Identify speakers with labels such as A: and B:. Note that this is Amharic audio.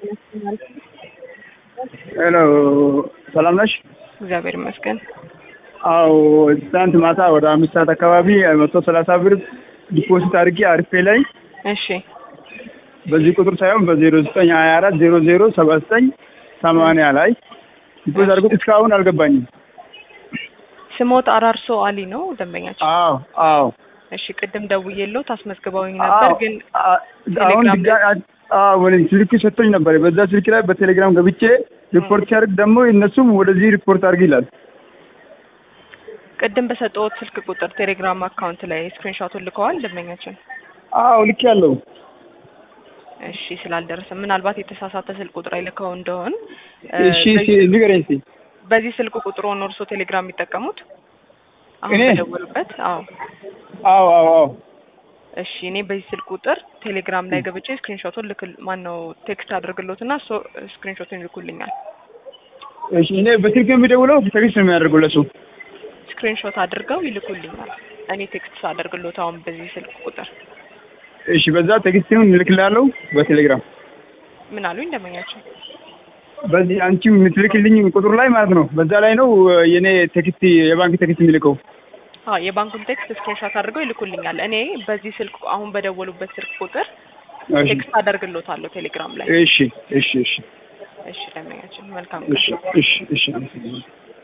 A: ሄሎ ሰላም ነሽ?
B: እግዚአብሔር ይመስገን።
A: አዎ ትናንት ማታ ወደ አምስት ሰዓት አካባቢ መቶ ሰላሳ ብር ዲፖዚት አድርጌ አርፌ ላይ
B: እሺ
A: በዚህ ቁጥር ሳይሆን በዜሮ ዘጠኝ ሀያ አራት ዜሮ ዜሮ ሰባ ዘጠኝ ሰማንያ ላይ ዲፖዚት አድርጎት እስካሁን አልገባኝም።
B: ስሞት አራርሶ አሊ ነው ደንበኛችን።
A: አዎ አዎ
B: እሺ ቅድም ደውዬለው ታስመዝግበውኝ ነበር ግን
A: አ- አሁን
B: ቴሌግራም
A: ድጋ- አዎ ወደ ስልክ ሰጥቶኝ ነበር። በዛ ስልክ ላይ በቴሌግራም ገብቼ ሪፖርት ሲያደርግ ደግሞ እነሱም ወደዚህ ሪፖርት አድርግ ይላል።
B: ቅድም በሰጠሁት ስልክ ቁጥር ቴሌግራም አካውንት ላይ ስክሪንሾቱን ልከዋል ደንበኛችን።
A: አዎ ልክ ያለው
B: እሺ ስላልደረሰ ምናልባት የተሳሳተ ስልክ ቁጥር አይልከው እንደሆን እ፣
A: እሺ
B: በዚህ-
A: እሺ ንገረኝ እስኪ።
B: በዚህ ስልክ ቁጥር ሆኖ እርሶ ቴሌግራም የሚጠቀሙት አሁን
A: እኔ?
B: በደወሉበት? አዎ
A: አዎ አዎ አዎ
B: እሺ እኔ በዚህ ስልክ ቁጥር ቴሌግራም ላይ ገብቼ ስክሪንሾቱን ልክ ማን ነው ቴክስት አድርግሎትና እሱ ስክሪንሾቱን ይልኩልኛል።
A: እሺ እኔ በስልክ የሚደውለው ቴክስት ነው የሚያደርገው ለሱ።
B: ስክሪንሾት አድርገው ይልኩልኛል። እኔ ቴክስት አደርግሎት አሁን በዚህ ስልክ ቁጥር
A: እሺ በዛ ቴክስቱን እልክልሃለሁ በቴሌግራም
B: ምን አሉኝ ደንበኛችን?
A: በዚህ አንቺ የምትልክልኝ ቁጥር ላይ ማለት ነው። በዛ ላይ ነው የኔ ቴክስት የባንክ ቴክስት የሚልከው።
B: አዎ የባንኩን ቴክስት ስክሪንሾት አድርገው ይልኩልኛል። እኔ በዚህ ስልክ አሁን በደወሉበት ስልክ ቁጥር
A: እሺ
B: ቴክስት አደርግሎታለሁ ቴሌግራም ላይ።
A: እሺ እሺ እሺ
B: እሺ ደንበኛችን መልካም
A: እሺ
B: ቀን።
A: እሺ እሺ አመሰግናለሁ።